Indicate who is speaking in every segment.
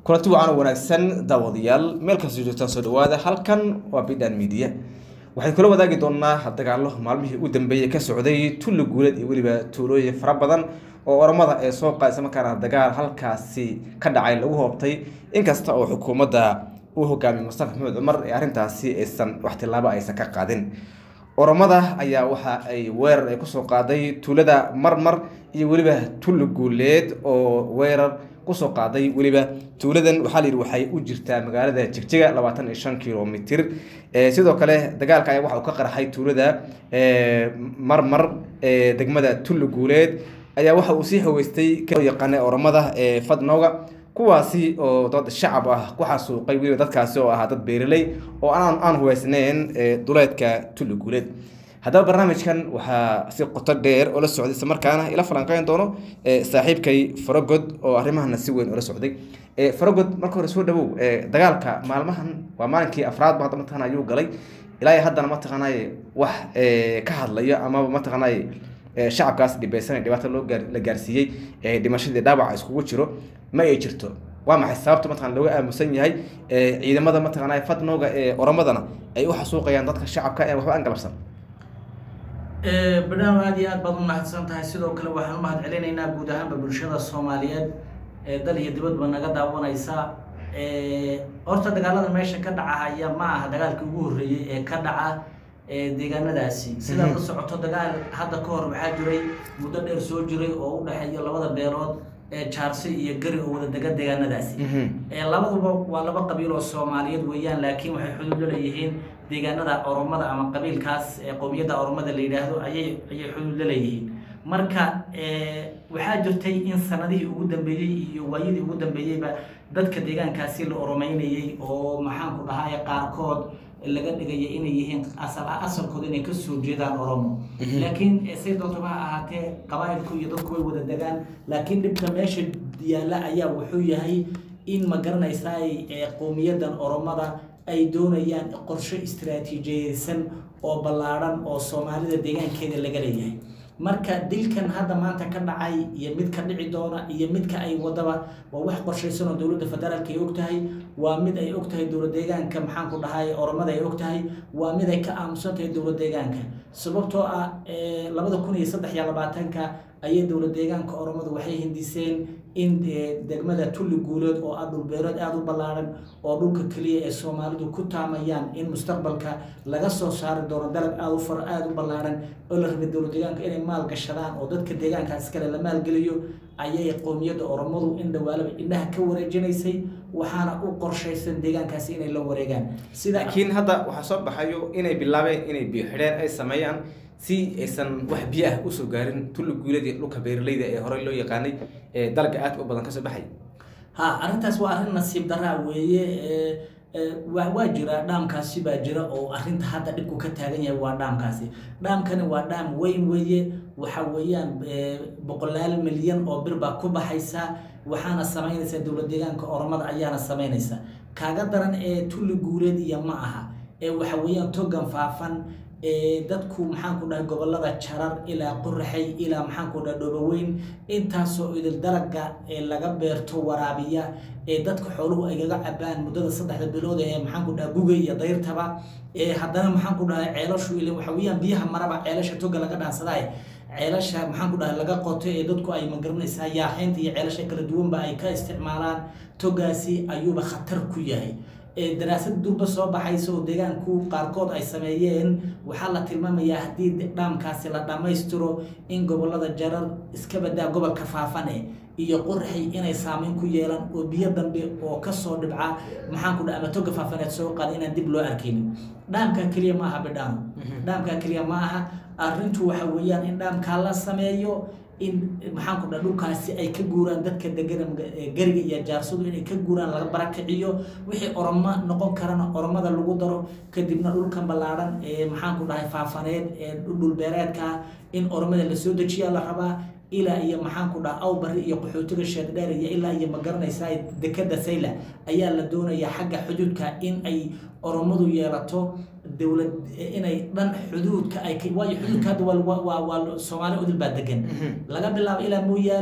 Speaker 1: kulanti wacan oo wanaagsan daawadayaal meel kastoo joogtaan soo dhawaada halkan waa bidhan media waxaan kula wadaagi doonaa dagaalo maalmihii ugu dambeeyey ka socday tulli guuleed iyo weliba tuulooyin fara badan oo oramada ee soo qaadisa markaana dagaal halkaasi ka dhacay lagu hoobtay inkasta oo xukuumadda uu hogaamiyey mustafa maxamed cumar ee arrintaasi aysan wax tilaabo aysan ka qaadin oramada ayaa waxa ay weerar ay kusoo qaaday tuulada marmar iyo weliba tulli guuleed oo weerar kusoo qaaday weliba tuuladan waxaa la yidhi waxay u jirtaa magaalada jigjiga labaatan iyo shan kilomitr sidoo kale dagaalka ayaa waxa uu ka qarxay tuulada marmar ee degmada tulli guuleed ayaa waxa uu sii haweystay yaqaana oramada ee fadnooga kuwaasi oo dad shacab ah ku xasuuqay weliba dadkaasi oo ahaa dad beeraley oo aan aan huweysneyn duleedka tulli guuleed haddaba barnaamijkan waxaa si qoto dheer oo la socday isla markaana ila falanqeyn doono saaxiibkay farogod oo arrimahana si weyn oola socday farogod marka hore soo dhawow dagaalka maalmahan waa maalinkii afraad ba hadda mataqana ayuu galay ilaa haddana mataqaanay wax ka hadlayo amaba mataqaanay shacabkaas dhibeysanay dhibaato loo gaar la gaarsiiyey dhimashadii dhaawaca iskugu jiro ma ay jirto waa maxay sababta mataqana looga aamusan yahay ciidamada mataqaanay fadnooga ee oramadana ay u xasuuqayaan dadka shacabka ee waxba aan galabsan
Speaker 2: badhaano aad iyo aad baad u mahadsan tahay sidoo kale waxaan u mahad celinaynaa guud ahaanba bulshada soomaaliyeed ee dal iyo dibadba naga daawanaysa horta dagaalada meesha ka dhacahaya ma aha dagaalkii ugu horreeyey ee ka dhaca deegaanadaasi sidaad la socoto dagaal hadda ka hor waxaa jiray muddo dheer soo jiray oo u dhexeeya labada beelood ee jaarsi iyo gari oo wada dega deegaanadaasi labaduba waa laba qabiil oo soomaaliyeed weeyaan laakiin waxay xuduud la leeyihiin deegaanada oromada ama qabiilkaas ee qowmiyadda oromada la yidhaahdo ayay ayay xuduud la leeyihiin marka waxaa jirtay in sanadihii ugu dambeeyey iyo waayadii ugu dambeeyeyba dadka deegaankaasi la oromeynayey oo maxaanku dhahaye qaarkood laga dhigaya inay yihiin asal asalkooda inay kasoo jeedaan oromo laakiin say doontaba ha ahaatee qabaailku iyo dadku way wada degaan laakiin dhibka meesha yaalla ayaa wuxuu yahay in ma garanaysaa qowmiyadan oromada ay doonayaan qorshe istaraatiijiyeysan oo ballaadhan oo soomaalida deegaankeeda laga leeyahay marka dilkan hadda maanta ka dhacay iyo mid ka dhici doona iyo midka ay wadaba waa wax qorshaysan oo dowladda federaalka ay og tahay waa mid ay og tahay dowlad deegaanka maxaanku dhahay oromada ay og tahay waa mid ay ka aamusan tahay dowlad deegaanka sababtoo ah labada kun iyo saddex iyo labaatanka ayay dowlad deegaanka oromadu waxay hindiseen in degmada tulli guuleed oo ah dhulbeereed aada u ballaadhan oo dhulka keliya ee soomaalidu ku taamayaan in mustaqbalka laga soo saari doono dalag aada u far aada u ballaadhan oo la rabay dowlad deegaanka inay maal gashadaan oo dadka deegaankaas kale la maalgeliyo ayay qowmiyadda oromadu in dhawaalaba indhaha ka wareejinaysay waxaana u qorshaysan deegaankaasi inay la wareegaan
Speaker 1: sida laakiin hadda waxaa soo baxayo inay bilaabeen inay biyo xidheen ay sameeyaan si aysan wax biyo ah usoo gaarin tulli guuladii dhulka beeraleyda ee horey loo yaqaanay ee dalga aadka u badan kasoo baxay
Speaker 2: ha arrintaas waa arrin nasiib daraa weeye waa jira dhaamkaasi baa jira oo arrinta hadda dhibku ka taagan yahay waa dhaamkaasi dhaamkani waa dhaam weyn weeye waxa weeyaan boqolaal milyan oo bir baa ku baxaysa waxaana samaynaysa dowlad deegaanka oromada ayaana samaynaysa kaaga daran ee tulli guuleed iyo ma aha ee waxa weeyaan togan faafan dadku maxaanku dhahay gobolada jarar ilaa qoraxay ilaa maxaanku dhahay dhoboweyn intaasoo idil dalaga ee laga beerto waraabiya ee dadka xooluhu ay gaga cabaan muddada saddexda bilood ee maxaanku dhahay guga iyo dayrtaba ee haddana maxaanku dhahay ceelashu ilin waxa weeyaan biyaha maraba ceelasha toga laga dhaansaday ceelasha maxaanku dhahay laga qoto ee dadku ay magaranaysaa yaaxeynta iyo ceelasha kala duwanba ay ka isticmaalaan togaasi ayuuba khatar ku yahay daraasad durba soo baxaysa oo deegaanku qaarkood ay sameeyeen waxaa la tilmaamayaa haddii dhaamkaasi la dhammaystiro in gobolada jarar iska badaa gobolka faafane iyo qoraxay inay saameyn ku yeelaan oo biyo dambe oo kasoo dhibca maxaanku dha ama toga faafaneed soo qaada inaan dib loo arkaynin dhaamkaa keliya ma aha bidhaano dhaamkaa keliya ma aha arrintu waxa weeyaan in dhaamkaa la sameeyo in maxaanku dha dhulkaasi ay ka guuraan dadka degana gariga iyo jaarsadu inay ka guuraan laga barakiciyo wixii oromo noqon karana oromada lagu daro kadibna dhulkan ballaadhan ee maxaanku dhahay faafaneed ee dhulbeereedka in oromada lasoo dejiyaa la rabaa ilaa iyo maxaanku dhaha awbari iyo qaxootiga sheeddheer iyo ilaa iyo magaranaysaa dekada sayla ayaa la doonayaa xagga xuduudka in ay oromadu yeelato dowlad inay dhan xuduudka ay waayo xuduudka hadda waa waa waa soomaali udil baa degan laga bilaabo ilaa mooyaale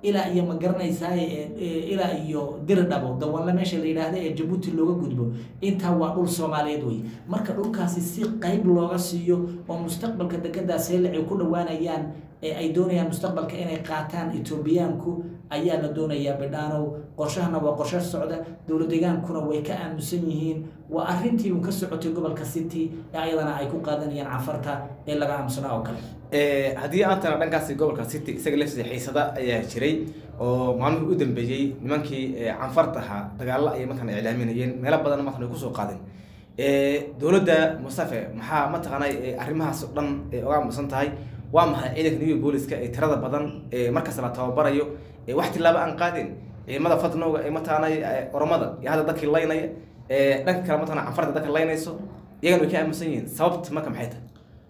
Speaker 2: ilaa iyo ma garanaysaa ilaa iyo diridhabo dawanle meesha la yidhaahda ee jabuuti looga gudbo intaa waa dhul soomaaliyeed wey marka dhulkaasi si qeyb looga siiyo oo mustaqbalka dekedaas heelac ay ku dhowaanayaan ee ay doonayaan mustaqbalka inay qaataan etoobiyaanku ayaa la doonayaa bidhaanow qorshahana waa qorshe socda dowlad deegaankuna way ka aamusan yihiin waa arrintii un ka socotay gobolka city ee ayadana ay ku qaadanayaan cafarta ee laga aamusanaa oo kale
Speaker 1: haddii aan tana dhankaasi gobolka city isaga laftiisa xiisada ayaa jiray oo maalmihii u dambeeyey nimankii canfarta ahaa dagaalo ayay markaan iclaaminayeen meelo badan markaan ay kusoo qaadeen dowladda mustafe maxaa mataqaanay arrimahaas o dhan oga aamusan tahay waa maxay ciidanka new booliska ee tirada badan ee markasta la tababarayo ee wax tilaabo aan qaadin ciidamada fadnowga ee mataqaanay oromada iyo hadda dadkii laynaya ee dhanka kale mataqana canfarta dadka laynayso iyagana way ka aamusan yihiin sababta marka maxay tahay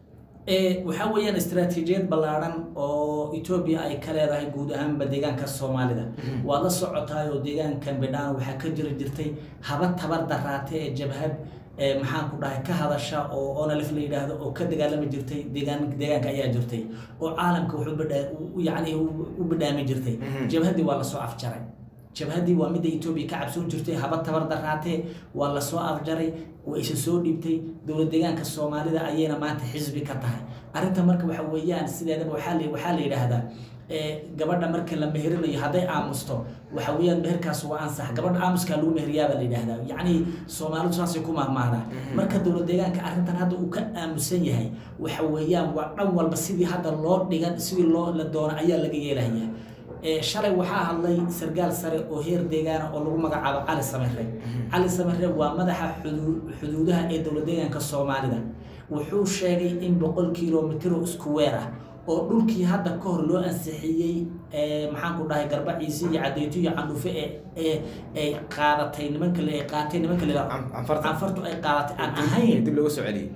Speaker 2: waxaa weeyaan istaraatiijiyad ballaadhan oo etoobiya ay ka leedahay guud ahaanba deegaanka soomaalida waad la socotaay oo deegaankan bidhaan waxaa ka jiri jirtay haba tabar daraate ee jabhad maxaan ku dhahay ka hadasha oo onalif la yidhaahdo oo ka dagaalami jirtay deegaan deegaanka ayaa jirtay oo caalamka wuxuu bidhaa yacni u bidhaami jirtay jabhaddii waa lasoo afjaray jabhaddii waa midda etoobiya ka cabsoon jirtay haba tabar daraatee waa lasoo afjaray waa isa soo dhiibtay dowlad deegaanka soomaalida ayayna maanta xisbi ka tahay arrinta marka waxa weeyaan sideedaba waxaa la waxaa la yidhaahdaa gabadha marka la meherinayo hadday aamusto waxa weeyaan meherkaas waa ansax gabadha aamuskaa lagu meheriyaabaa la yidhaahdaa yacni soomaalidu saasay ku mahmaadaa marka dowlad deegaanka arrintan hadda uu ka aamusan yahay waxa weeyaan waa dhan walba sidii hadda loo dhigan sidii loo la doono ayaa laga yeelaya shalay waxaa hadlay sargaal sare oo heer deegaana oo lagu magacaabo cali samire cali samire waa madaxa xuduudaha ee dowlad deegaanka soomaalida wuxuu sheegay in boqol kilomitr isku weer ah oo dhulkii hadda ka hor loo ansixiyey maxaan ku dhahay garbaciisi iyo cadeyto iyo candhufe ee ay qaadatay nimanka ay qaatay nimanka la canfartu ay qaadatay aan ahayn
Speaker 1: dib looga soo celiyey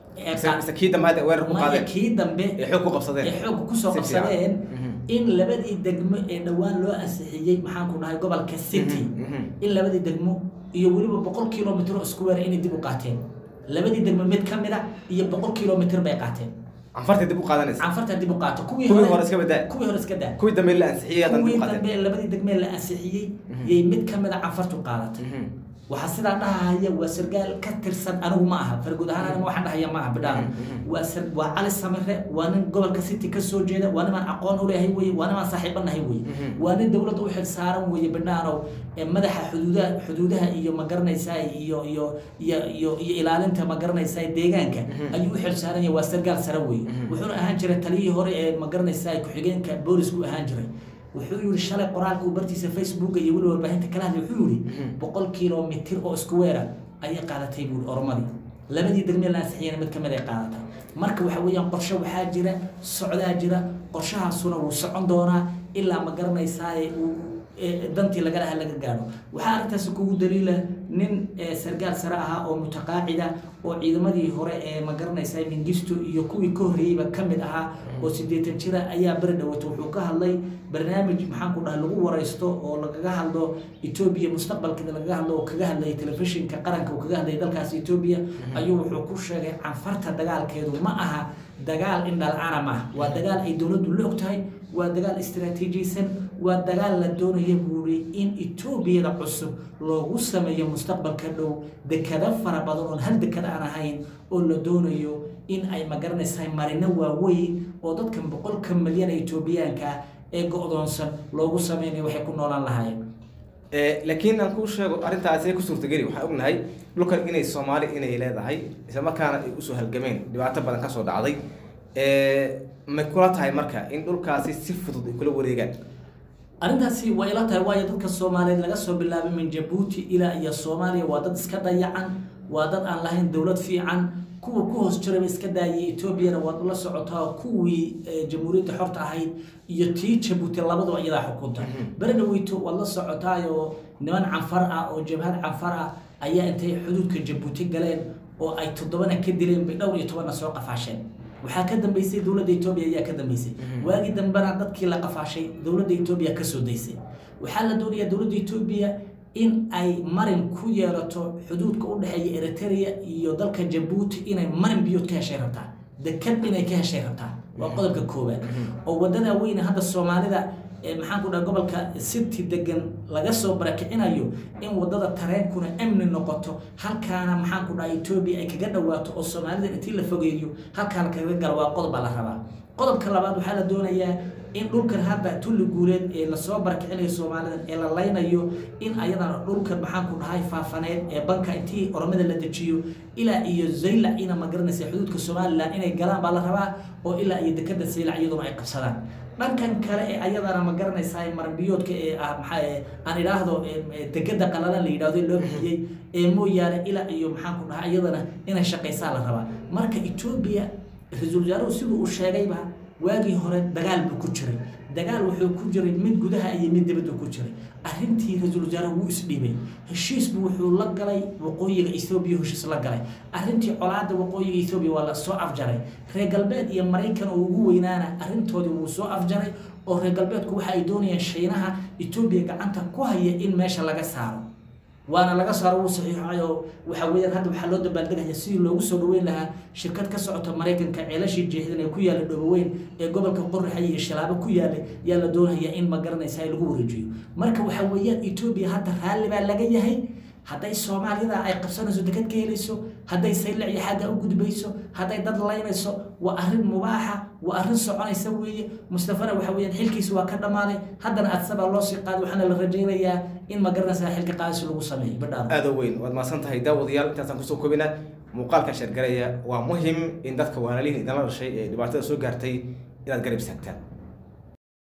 Speaker 1: mise kii dambe hadda weerar ku qaadeen
Speaker 2: kii dambe
Speaker 1: ee xoog ku qabsadeen
Speaker 2: ee xoog kusoo
Speaker 1: Si fiican.
Speaker 2: qabsadeen in labadii degmo ee dhowaan loo ansixiyey maxaan ku dhahay gobolka city in labadii degmo iyo weliba boqol kilomitr oo isku weer inay dib u qaateen labadii degmo mid ka mid a iyo boqol kilomitr bay qaateen
Speaker 1: canfartay dib u qaadanaysa
Speaker 2: canfarta dib u qaato kuwii
Speaker 1: kuwii hore iska badaa
Speaker 2: kuwii hore iska daa
Speaker 1: kuwii dambe la ansixiyey haddana dib
Speaker 2: kuwii
Speaker 1: u qaateen
Speaker 2: dambe labadii degmee la ansixiyey yay mid ka mid a canfartu qaadatay waxaa sidaa dhahaya waa sargaal ka tirsan anigu ma aha farguud ahaan aniga waxaan dhahaya ma aha bidhaan waa sar waa cali samire waa nin gobolka city ka soo jeeda waa nimaan aqoon u leeyahay weye waa nimaan saaxiibo nahay weye waa nin dowladda u xil saaran weye bidhaanow ee madaxa xuduudaha xuduudaha iyo ma garanaysaa iyo iyo iyo iyo iyo ilaalinta ma garanaysaa deegaanka ayuu u xil saaran yahay waa sargaal sare weye wuxuuna ahaan jiray taliyihii hore ee ma garanaysaa ku-xigeenka boolisku ahaan jiray wuxuu yihi shalay qoraalka uu bartiisa facebooka iyo weliba warbaahinta kala hadlay wuxuu yihi boqol kilomitr oo isku weera ayay qaadatay buuri oromadii labadii degmee la ansixiyana mid kamid ay qaadatay marka waxa weeyaan qorshe waxaa jira socdaa jira qorshahaasuna wuu socon doonaa ilaa ma garanaysaaye uu ee dantii laga laha laga gaadho waxaa arrintaasi kugu daliila nin ee sargaal sare ahaa oo mutaqaacida oo ciidamadii hore ee ma garanaysaa mingisto iyo kuwii ka horreeyeyba ka mid ahaa oo siddeetan jira ayaa beri dhawato wuxuu ka hadlay barnaamij maxaan ku dhahay lagu waraysto oo lagaga hadlo etoobiya mustaqbalkeeda lagaga hadlo oo kaga hadlayay telefishinka qaranka uu kaga hadlayay dalkaas etoobiya ayuu wuxuu ku sheegay canfarta dagaalkeedu ma aha dagaal indhalcana ma ah waa dagaal ay dowladdu la og tahay waa dagaal istaraatiijiysan waa dagaal la doonaya buuri in etoobiyada cusub loogu sameeyo mustaqbalka dhow dekado fara badan oon hal dekad aan ahayn oo la doonayo in ay magaranaysahay marino waaweyn oo dadkan boqolka milyan ee etoobiyaanka ah ee go-doonsan loogu sameynayo waxay ku noolaan lahaayeen
Speaker 1: laakiin aan kuu sheego arrintaasi ku suurtageli waxaan ognahay dhulkan inay soomaali inay leedahay isla markaana ay usoo halgameen dhibaato badan kasoo dhacday may kula tahay marka in dhulkaasi si fudud ay kula wareegaan
Speaker 2: arrintaasi waa ila tahay waayo dadka soomaaliyeed laga soo bilaabay min jabuuti ilaa iyo soomaaliya waa dad iska dayacan waa dad aan lahayn dowlad fiican kuwa ku hoos jiraba iska daayay etoobiyana waad ula socotaa kuwii jamhuuriyadda xorta ahayd iyo tii jabuuti labaduba iyadaa xukunta beri dhaweyto waad la socotaayoo niman canfar ah oo jabhad canfar ah ayaa intay xuduudka jabuuti galeen oo ay toddobana ka dileen bay dhowr iyo tobanna soo qafaasheen waxaa ka dambeysay dowladda etoobiya ayaa ka dambeysay waagii dambena dadkii la qafaashay dowladda etoobiya kasoo daysay waxaa la doonayaa dowladda etoobiya in ay marin ku yeelato xuduudka u dhexeeya eritrea iyo dalka jabuuti inay marin biyood ka heshay rabtaa dekad inay ka heshay rabtaa waa qodobka koowaad oo wadada weyne hadda soomaalida maxaan ku dhaha gobolka city degan laga soo barakicinayo in wadada tareenkuna amni noqoto halkaana maxaan ku dhaha etoobiya ay kaga dhawaato oo soomaalida intii la fogeeyo halkaan kaga gala waa qodob baa la rabaa qodobka labaad waxaa la doonayaa in dhulkan hadda tulli guuleed ee lasoo barakicinayo soomaalida ee la laynayo in ayadana dhulkan maxaan ku dhahay faafaneed ee banka intii oromada la dejiyo ilaa iyo zaylac ina magaranaysa xuduudka somalilan inay galaan baa la rabaa oo ilaa iyo dekada zaylac iyaduna ay qabsadaan dhankan kale ee ayadana ma garanaysaa maranbiyoodka ee ah maxaa aan idhaahdo degada qalalan la yidhahdo loo bixiyey ee mooyaane ilaa iyo maxaan ku dhahay iyadana inay shaqaysaa la rabaa marka etoobiya ra-iisul wasaaruhu siduu uu sheegayba waagii hore dagaal buu ku jiray dagaal wuxuu ku jiray mid gudaha iyo mid dibadda ku jiray arrintii ra-iisul wasaaruhu wuu isdhiibay heshiisbu wuxuu la galay waqooyiga ethoobiya heshiis la galay arrintii colaadda waqooyiga ethoobiya waa la soo afjaray reer galbeed iyo maraykan oo ugu weynaana arrintoodii wuu soo afjaray oo reer galbeedku waxa ay doonayaan shiinaha etoobiya gacanta ku haya in meesha laga saaro waana laga saaro wuu saxiixay oo waxa weeyaan hadda waxaa loo dabaaldegaya sidii loogu soo dhaweyn lahaa shirkad ka socota maraykanka ceelashii jeexdan ee ku yaalla dhoboweyn ee gobolka qorraxa iyo shilaabo ku yaalay yaa la doonaya in ma garanaysa lagu wareejiyo marka waxa weeyaan etoobiya hadda raalli baa laga yahay hadday soomaalida ay qabsanayso dekad ka helayso hadday saylac iyo xagga u gudbayso hadday dad laynayso waa arrin mubaaxa waa arrin soconaysa weeye mustafana waxa weeyaan xilkiisa waa ka dhammaaday haddana adsabaa loo sii qaaday waxaana la rajaynayaa in ma garanaysaa xilka qaadis lagu sameeyo badhaan
Speaker 1: aada u weyn waad mahadsan tahay daawadayaal intaasaan kusoo koobina muuqaalka sheergaraya waa muhim in dadka walaalihin idinla dhashay ee dhibaatada soo gaartay inaad garab istaagtaan